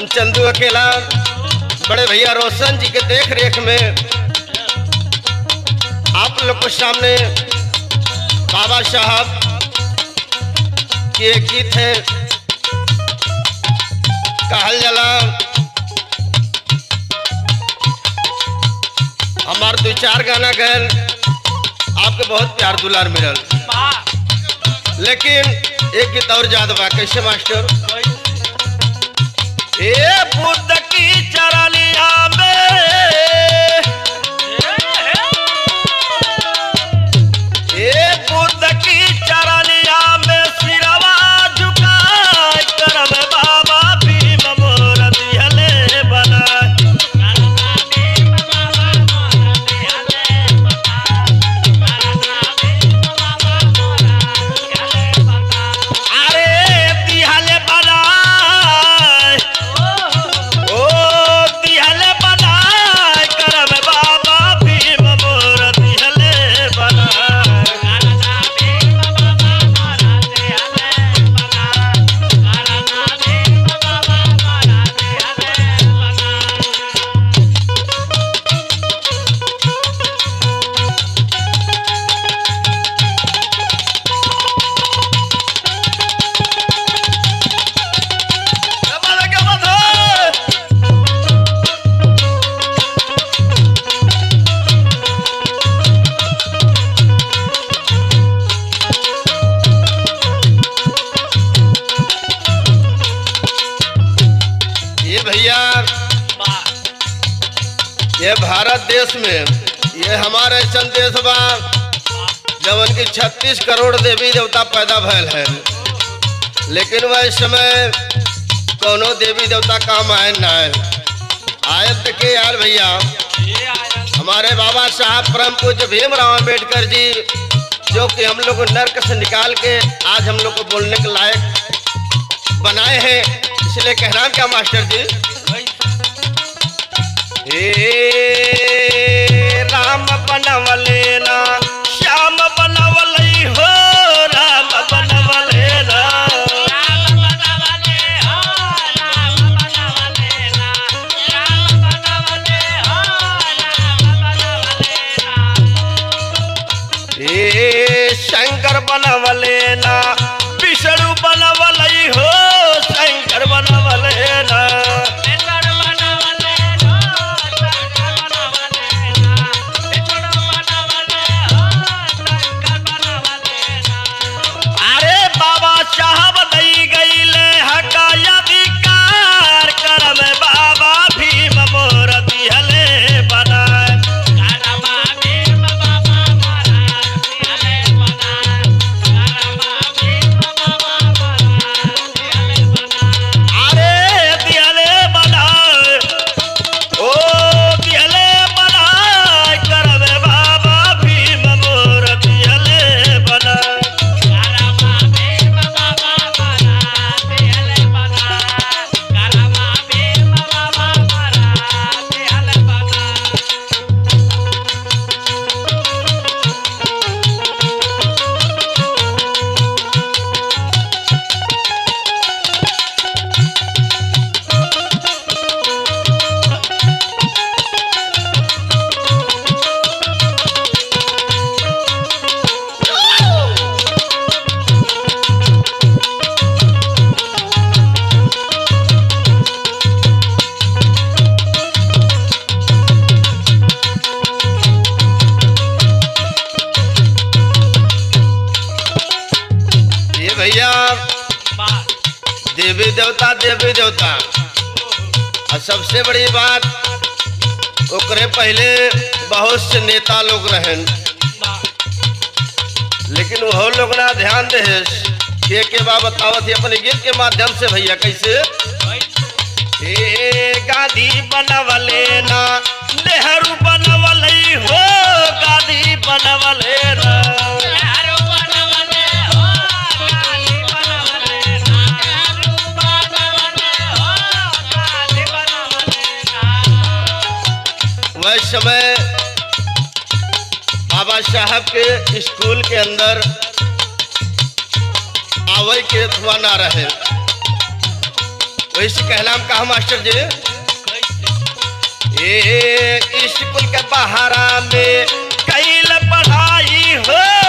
हम चंदू अकेला बड़े भैया रोशन जी के देख रेख में आप लोग के सामने बाबा साहब के एक गीत है कहल जला हमार दो चार गाना गए आपके बहुत प्यार दुलार मिलल लेकिन एक गीत और याद बा कैसे मास्टर ए बुद्ध की चरनिया में ए बुद्ध की चरनिया में सिरवा झुकाए करम बाबा भीम मोर दिहले बना अरे दिहले बना ओ दिहले बना करम बाबा भीम मोर दिहले बना क्या बात है, क्या बात है? ये भैया ये भारत देश में ये हमारे ऐसा देश बा जवन की 36 करोड़ देवी देवता पैदा भयल है लेकिन वह समय कोनो देवी देवता काम आए ना आए आयल तक के यार भैया हमारे बाबा साहब परम पूज्य भीमराव अम्बेडकर जी जो कि हम लोग को नर्क से निकाल के आज हम लोग को बोलने के लायक बनाए हैं इसलिए कहना क्या मास्टर जी हे राम बनवले ना श्याम बनवले हो राम बनवले ना हे शंकर बनवले ना विष्णु बनवले हो शंकर बनवले ना अरे बाबा साहब दई गईले हकायधिकार करम बाबा भीम मोर दिहले बनाए अरे दिहले बनाए ओ दिहले बनाए करम बाबा भीम मोर दिहले बनाए ये भैया देवी देवता देवी देवता और सबसे बड़ी बात ओकरे पहले बहुत से नेता लोग रहन लेकिन वो लोग ना ध्यान दे के के बा बतावत ही अपने गीत के माध्यम से भैया कैसे ए गांधी बनवले ना नेहरू बनवले हो गांधी बनवले ना वह समय बाबा साहब के स्कूल के अंदर आवे के अथवा ना रहे वैसे कहला हम कहा मास्टर जी ए स्कूल के बहारा में कैल पढ़ाई हो